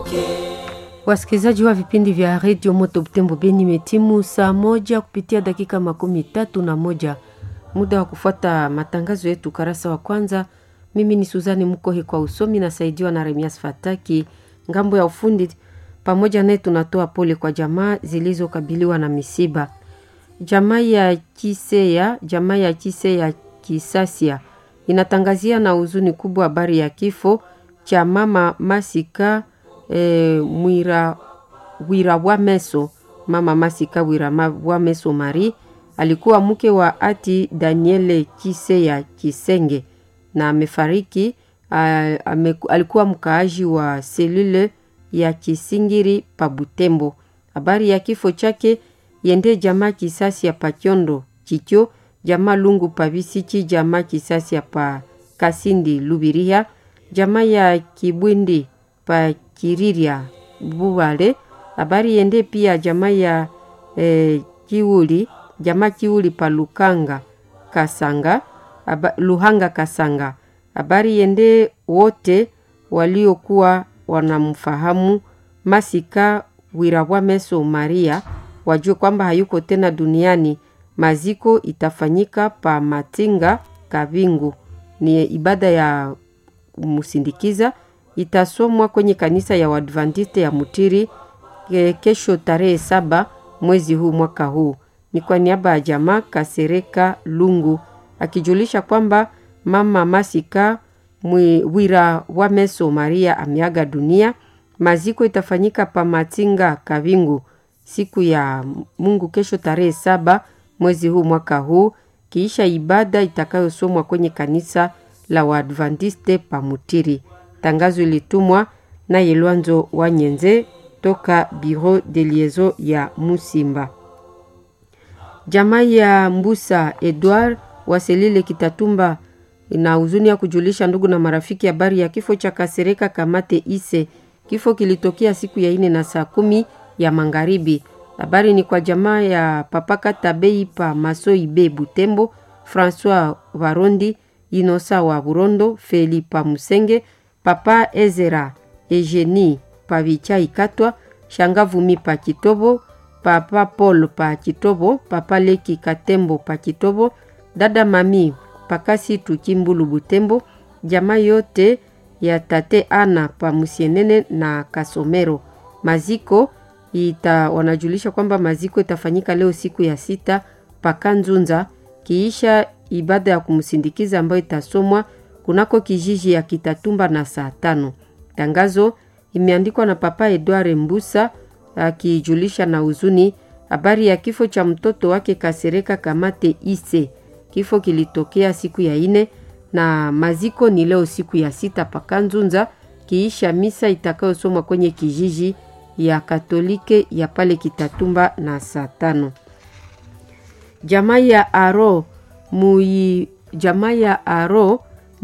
Wasikilizaji wa vipindi vya redio Moto Butembo Beni, imetimu saa moja kupitia dakika makumi tatu na moja muda wa kufuata matangazo yetu karasa wa kwanza. Mimi ni Suzani Mkohi kwa usomi, nasaidiwa na Remias Fataki ngambo ya ufundi. Pamoja naye tunatoa pole kwa jamaa zilizokabiliwa na misiba. Jamaa ya Kiseya, jamaa ya Kiseya Kisasia inatangazia na huzuni kubwa habari ya kifo cha mama Masika e, mwira wira wa meso mama Masika wira wa meso Mari alikuwa mke wa ati Daniele Kiseya Kisenge na amefariki. Ame, alikuwa mkaaji wa selule ya Kisingiri pa Butembo. Habari ya kifo chake yende jamaa kisasi ya Pakyondo Chicho jamaa Lungu pa Bisichi jamaa kisasi ya pa Kasindi Lubiria jamaa ya Kibwindi pa Kiriria Buwale. Habari yende pia jamaa ya eh, Kiuli jamaa Kiuli pa Lukanga Kasanga aba, Luhanga Kasanga. Habari yende wote waliokuwa wanamfahamu Masika Wirawameso Maria wajue kwamba hayuko tena duniani. Maziko itafanyika pa Matinga Kavingu, ni ibada ya kumsindikiza itasomwa kwenye kanisa ya Waadventiste ya Mutiri kesho tarehe saba mwezi huu mwaka huu. Ni kwa niaba ya jamaa Kasereka Lungu akijulisha kwamba mama Masika Wira wa Meso Maria ameaga dunia. Maziko itafanyika pa Matinga Kavingu siku ya Mungu kesho tarehe saba mwezi huu mwaka huu, kiisha ibada itakayosomwa kwenye kanisa la Waadventiste pa Mutiri. Tangazo ilitumwa na Yelwanzo wa Nyenze toka Bureau de Liaison ya Musimba. Jamaa ya Mbusa Edward Waselile Kitatumba na huzuni ya kujulisha ndugu na marafiki habari ya kifo cha Kasereka Kamate Ise. Kifo kilitokea siku ya ine na saa kumi ya magharibi. Habari ni kwa jamaa ya Papaka Tabei pa Masoi Be Butembo, Francois Varondi Inosa wa Burondo, Feli pa Musenge, Papa Ezera Eugenie pa Vichai Katwa, Shangavumi pa Kitobo, Papa Paul pa Kitobo, Papa Leki Katembo pa Kitobo, dada Mami Pakasi Tukimbulu Butembo, jamaa yote ya tate Ana pa Musienene na Kasomero. Maziko ita wanajulisha kwamba maziko itafanyika leo siku ya sita Pakanzunza, kiisha ibada ya kumsindikiza ambayo itasomwa kunako kijiji ya Kitatumba na saa tano. Tangazo imeandikwa na Papa Edward Mbusa akijulisha na huzuni habari ya kifo cha mtoto wake Kasereka Kamate Ise. Kifo kilitokea siku ya ine na maziko ni leo siku ya sita Pakanzunza, kiisha misa itakayosomwa kwenye kijiji ya Katolike ya pale Kitatumba na saa tano. Jamaa ya Aro muyi jamaa ya Aro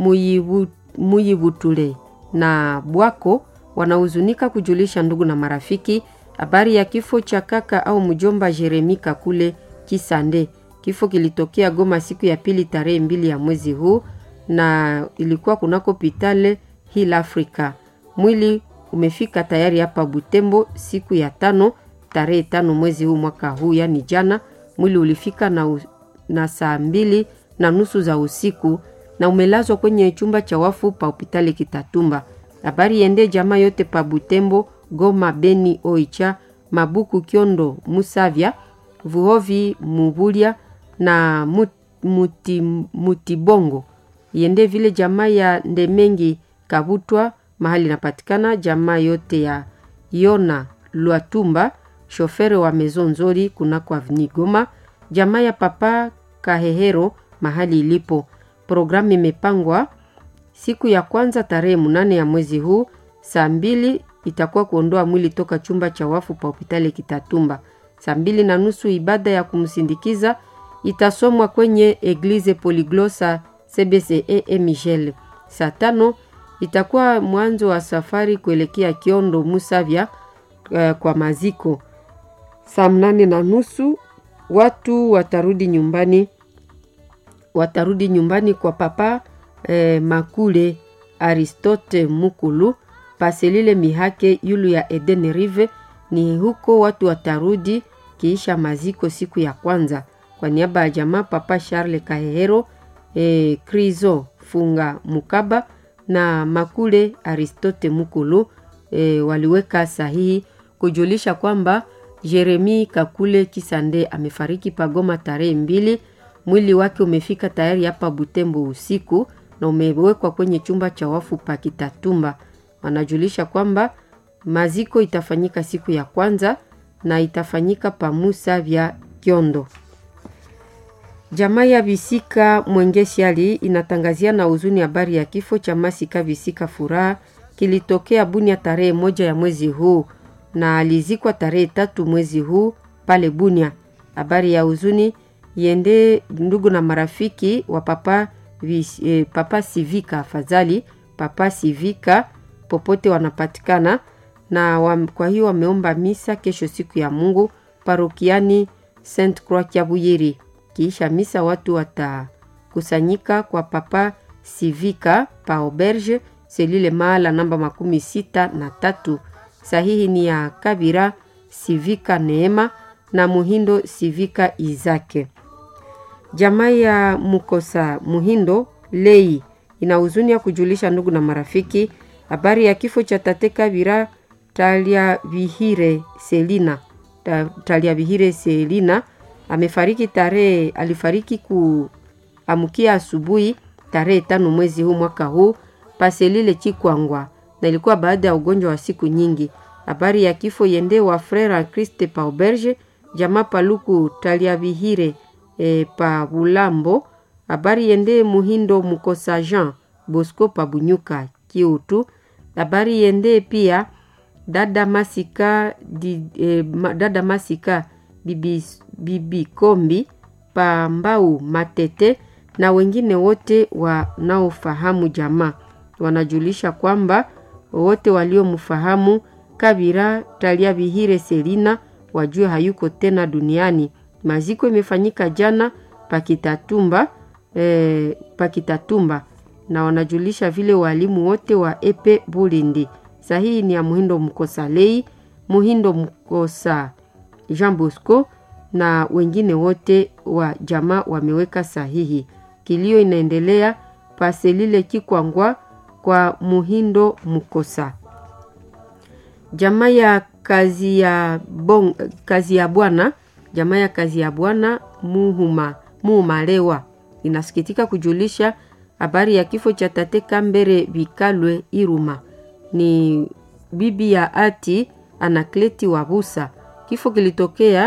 Muyibutule na Bwako wanahuzunika kujulisha ndugu na marafiki habari ya kifo cha kaka au mjomba Jeremi Kakule Kisande. Kifo kilitokea Goma siku ya pili tarehe mbili ya mwezi huu na ilikuwa kunako pitale Hill Africa. Mwili umefika tayari hapa Butembo siku ya tano tarehe tano mwezi huu mwaka huu, yani jana. Mwili ulifika na, na saa mbili na nusu za usiku na umelazwa kwenye chumba cha wafu pa hospitali Kitatumba. Habari yende jamaa yote pa Butembo, Goma, Beni, Oicha, Mabuku, Kyondo, Musavya, Vuhovi, Mubulia na muti, Mutibongo yende vile jamaa ya Ndemengi Kabutwa mahali inapatikana jamaa yote ya Yona Lwatumba shofere wa Maison Nzori kunako Avni Goma, jamaa ya Papa Kahehero mahali ilipo. Programu imepangwa siku ya kwanza tarehe munane ya mwezi huu saa mbili itakuwa kuondoa mwili toka chumba cha wafu pa hospitali Kitatumba. Saa mbili na nusu ibada ya kumsindikiza itasomwa kwenye Eglise Polyglosa CBCE Michel. Saa tano itakuwa mwanzo wa safari kuelekea Kiondo Musavya uh, kwa maziko. Saa mnane na nusu watu watarudi nyumbani, watarudi nyumbani kwa papa eh, Makule Aristote Mukulu paselile mihake yulu ya Eden Rive. Ni huko watu watarudi kiisha maziko siku ya kwanza. Kwa niaba ya jamaa Papa Charles Kahehero, e, Krizo Funga Mukaba na Makule Aristote Mukulu e, waliweka sahihi kujulisha kwamba Jeremi Kakule Kisande amefariki Pagoma tarehe mbili. Mwili wake umefika tayari hapa Butembo usiku na umewekwa kwenye chumba cha wafu pa Kitatumba. Wanajulisha kwamba maziko itafanyika siku ya kwanza na itafanyika pa Musa vya Kyondo. Jamaa ya Visika Mwengesiali inatangazia na huzuni habari ya kifo cha Masika Visika Furaha kilitokea Bunia tarehe moja ya mwezi huu na alizikwa tarehe tatu mwezi huu pale Bunia. Habari ya huzuni iende ndugu na marafiki wa papa, vis, eh, papa Sivika afadhali papa Sivika popote wanapatikana na wa, kwa hiyo wameomba misa kesho siku ya Mungu parokiani Saint Croix Kiabuyiri. Kiisha misa watu watakusanyika kwa papa Sivika pa auberge selile mahala namba makumi sita na tatu. Sahihi ni ya Kabira Sivika Neema na Muhindo Sivika Izake. Jamaa ya Mukosa Muhindo Lei ina huzuni ya kujulisha ndugu na marafiki habari ya kifo cha tate Kabira Talia Vihire Selina. Ta, Talia Vihire Selina amefariki tarehe alifariki kuamkia asubuhi tarehe tano mwezi huu mwaka huu paselile Chikwangwa, na ilikuwa baada ya ugonjwa wa siku nyingi. Habari ya kifo yende wa Frere Christe pa auberge jamaa paluku Talia Vihire e, pa Bulambo. Habari yende Muhindo Mukosa Jean Bosco pa Bunyuka Kiutu. Habari yende pia dada Masika di, e, ma, dada Masika bibi, bibi Kombi pa Mbau Matete na wengine wote wanaofahamu jamaa wanajulisha kwamba wote waliomfahamu Kabira Talia Bihire Selina wajue hayuko tena duniani. Maziko imefanyika jana Pakitatumba, eh, Pakitatumba na wanajulisha vile walimu wote wa Epe Bulindi. Sahihi ni ya Muhindo Mkosa Lei, Muhindo Mkosa Jean Bosco na wengine wote wa jamaa wameweka sahihi. Kilio inaendelea paselile Kikwangwa kwa Muhindo Mkosa. Jamaa ya kazi ya bon, kazi ya bwana jamaa ya kazi ya bwana Muhuma Muhumalewa inasikitika kujulisha habari ya kifo cha tate Kambere Bikalwe Iruma, ni bibi ya ati Anakleti wa Busa. Kifo kilitokea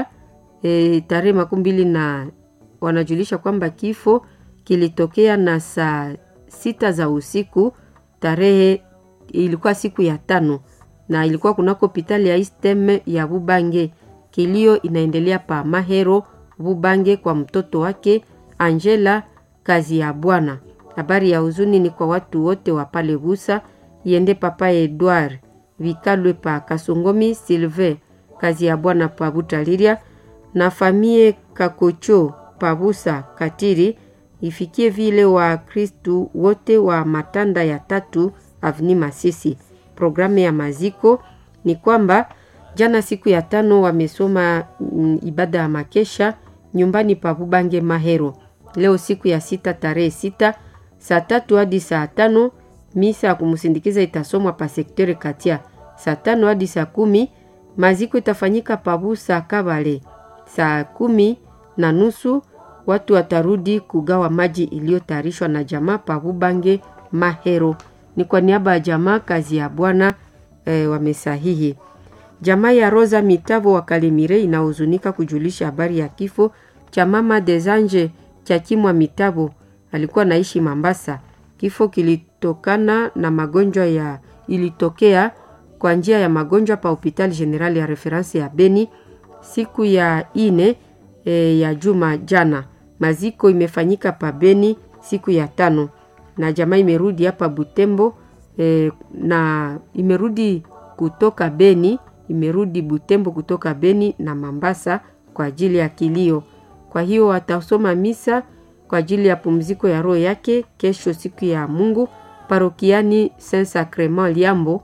e, tarehe makumi mbili na wanajulisha kwamba kifo kilitokea na saa sita za usiku tarehe ilikuwa siku ya tano na ilikuwa kunako hospitali ya Istem ya Bubange. Kilio inaendelea pa Mahero Bubange kwa mtoto wake Angela kazi ya bwana. Habari ya huzuni ni kwa watu wote wa pale Busa, iende papa Edward Vikalwe pa Kasongomi Silve kazi ya bwana pa Butaliria na famie Kakocho pa Busa Katiri ifikie vile wa Kristu wote wa matanda ya tatu avni Masisi. Programu ya maziko ni kwamba jana siku ya tano wamesoma mm, ibada ya makesha nyumbani pa Bubange Mahero. Leo siku ya sita tarehe sita saa tatu hadi saa tano misa ya kumsindikiza itasomwa pa sektere Katia. Saa tano hadi saa kumi maziko itafanyika Pabusa Kabale. Saa kumi na nusu watu watarudi kugawa maji iliyotayarishwa na jamaa Pabubange Mahero. Ni kwa niaba ya jamaa kazi ya Bwana e, wamesahihi. Jamaa ya Rosa Mitavo wa Kalemire inahuzunika kujulisha habari ya kifo cha mama Desanje cha Kimwa Mitavo, alikuwa naishi Mambasa. Kifo kilitokana na magonjwa ya ilitokea kwa njia ya magonjwa pa hospitali general ya reference ya Beni siku ya ine e, ya juma jana. Maziko imefanyika pa Beni siku ya tano na jamaa imerudi hapa Butembo e, na imerudi kutoka Beni, imerudi Butembo kutoka Beni na Mambasa kwa ajili ya kilio. Kwa hiyo watasoma misa kwa ajili ya pumziko ya roho yake kesho siku ya Mungu parokiani Saint Sacrement Liambo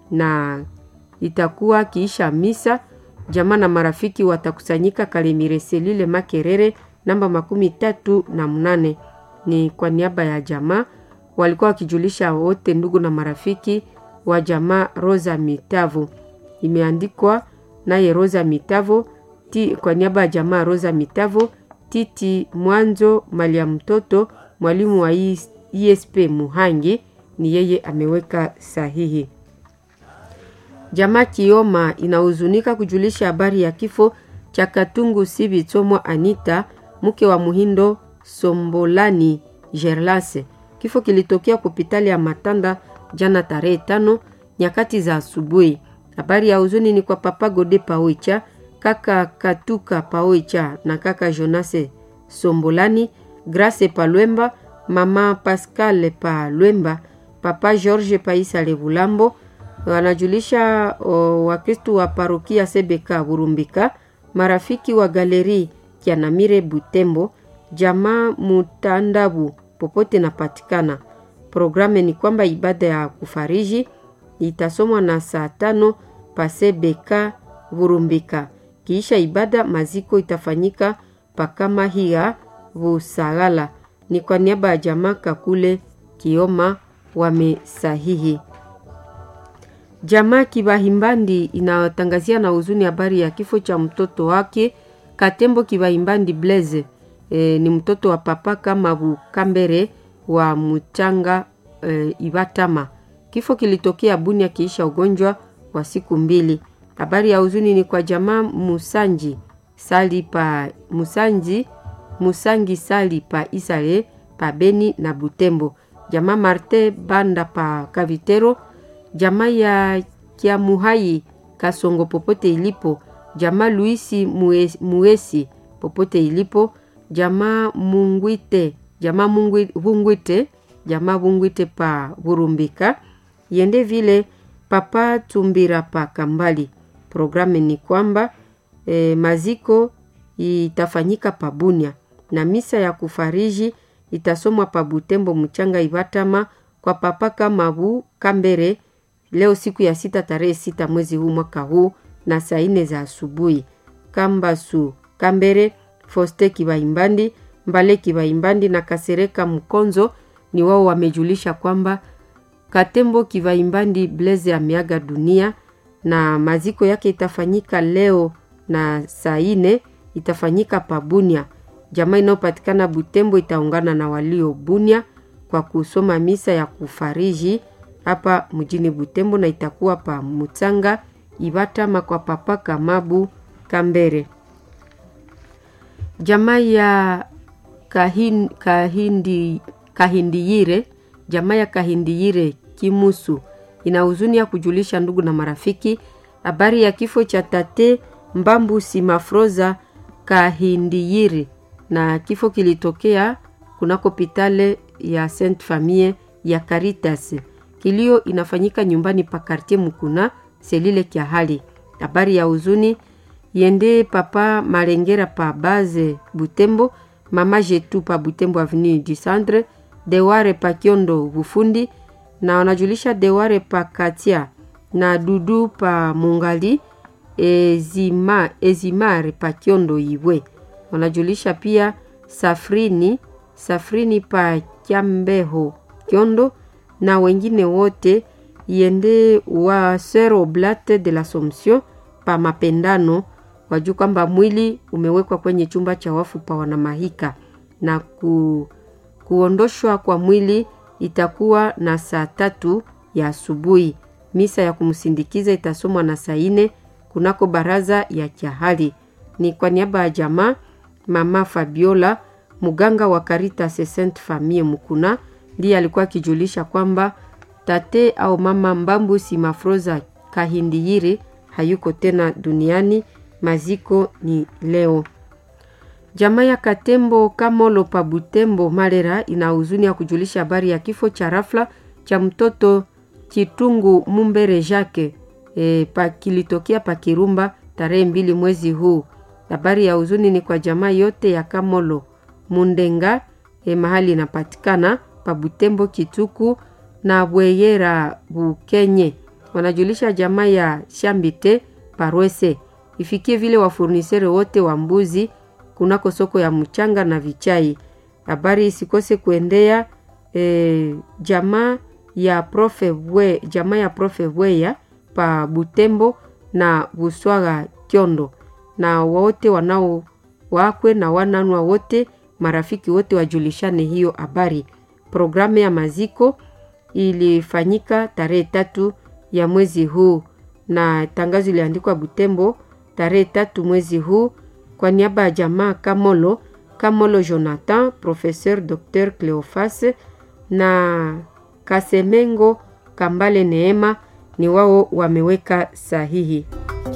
na itakuwa kiisha misa, jamaa na marafiki watakusanyika Kalemire selile Makerere namba makumi tatu na mnane. Ni kwa niaba ya jamaa walikuwa wakijulisha wote ndugu na marafiki wa jamaa Rosa Mitavo. Imeandikwa naye Rosa Mitavo ti, kwa niaba ya jamaa Rosa Mitavo Titi Mwanzo mali ya mtoto mwalimu wa ISP Muhangi ni yeye ameweka sahihi. Jamaa Kioma inahuzunika kujulisha habari ya kifo cha Katungu Sibi Tsomwa Anita mke wa Muhindo Sombolani Gerlase. Kifo kilitokea hospitali ya Matanda jana tarehe tano nyakati za asubuhi. Habari ya huzuni ni kwa papa Gode Paoicha, kaka Katuka Paoicha na kaka Jonase Sombolani, Grace Palwemba, mama Pascal Palwemba, papa George Paisa Levulambo. Wanajulisha Wakristu wa parokia Sebeka Burumbika, marafiki wa galeri Kianamire Butembo, jamaa Mutandabu popote napatikana. Programu ni kwamba ibada ya kufariji itasomwa na saa tano pasebeka Burumbika. Kiisha ibada maziko itafanyika pakama hiya Busagala. Ni kwa niaba ya jamaa Kakule Kioma wamesahihi. Jamaa Kibahimbandi inatangazia na huzuni habari ya kifo cha mtoto wake Katembo Kibahimbandi Blaise. E, ni mtoto wa papa kama Bukambere wa Mchanga e, Ibatama. Kifo kilitokea Bunia kiisha ugonjwa wa siku mbili. Habari ya huzuni ni kwa jamaa Musanji Sali pa Musanji Musangi Sali pa Isale pa Beni na Butembo. Jamaa Marte Banda pa Kavitero. Jamaa ya Kiamuhai Kasongo popote ilipo. Jamaa Luisi Muesi, Muesi popote ilipo. Jamaa Mungwite jamaa Vungwite jamaa Vungwite pa Burumbika yende vile papa Tumbira pa Kambali. Programu ni kwamba e, maziko itafanyika pa Bunia na misa ya kufariji itasomwa pa Butembo Mchanga Ivatama kwa papa Kamabu Kambere leo siku ya sita tarehe sita mwezi huu mwaka huu na saa nne za asubuhi. Kambasu Kambere Foste Kibaimbandi Mbale Kibaimbandi na Kasereka Mkonzo ni wao wamejulisha kwamba Katembo Kibaimbandi Blaise ameaga dunia na maziko yake itafanyika leo na saa ine itafanyika pa Bunia. Jamaa inayopatikana Butembo itaungana na walio Bunia kwa kusoma misa ya kufariji hapa mjini Butembo na itakuwa pa Mutsanga Ibatama kwa papa Kamabu Kambere. Jamaa ya kahin, kahindi, Kahindiyire, jamaa ya Kahindiyire Kimusu ina huzuni ya kujulisha ndugu na marafiki habari ya kifo cha tate Mbambu Simafroza Kahindiyire, na kifo kilitokea kunako pitale ya Saint Famille ya Caritas. Kilio inafanyika nyumbani pa Kartier Mukuna selile kya hali. Habari ya huzuni yende papa Malengera pa Baze Butembo, mama Jetu pa Butembo avenue du Centre, Deware pa Kiondo Bufundi na wanajulisha Deware pa Katia na Dudu pa Mungali Ezima, Ezimare pa Kiondo Iwe. Wanajulisha pia Safrini Safrini pa Kyambeho Kiondo na wengine wote yende wa Sœur Oblate de l'Assomption pa Mapendano wajua kwamba mwili umewekwa kwenye chumba cha wafu pa Wanamahika na ku, kuondoshwa kwa mwili itakuwa na saa tatu ya asubuhi. Misa ya kumsindikiza itasomwa na saa ine kunako baraza ya Kyahali. Ni kwa niaba ya jamaa mama Fabiola muganga wa Caritas Sainte Famille Mukuna ndiye alikuwa akijulisha kwamba tate au mama Mbambu Simafroza Kahindiyiri hayuko tena duniani. Maziko ni leo. Jamaa ya Katembo Kamolo pa Butembo Malera ina huzuni ya kujulisha habari ya kifo cha rafla cha mtoto Chitungu Mumbere Jacques e, pa kilitokea pa Kirumba tarehe mbili mwezi huu. Habari ya huzuni ni kwa jamaa yote ya Kamolo Mundenga e, mahali inapatikana pa Butembo Kituku na Bweyera Bukenye. wanajulisha jamaa ya Shambite Parwese ifikie vile wafurnisere wote wa mbuzi kunako soko ya mchanga na vichai. Habari isikose kuendea e, jamaa ya profe we, jamaa ya profe Weya pa Butembo na Buswaga Kyondo, na wote wanao wakwe na wananwa wote marafiki wote wajulishane hiyo habari. Programu ya maziko ilifanyika tarehe tatu ya mwezi huu na tangazo iliandikwa Butembo tarehe tatu mwezi huu kwa niaba ya jamaa Kamolo Kamolo Jonathan, Professeur Dr Cleofas na Kasemengo Kambale Neema ni wao wameweka sahihi.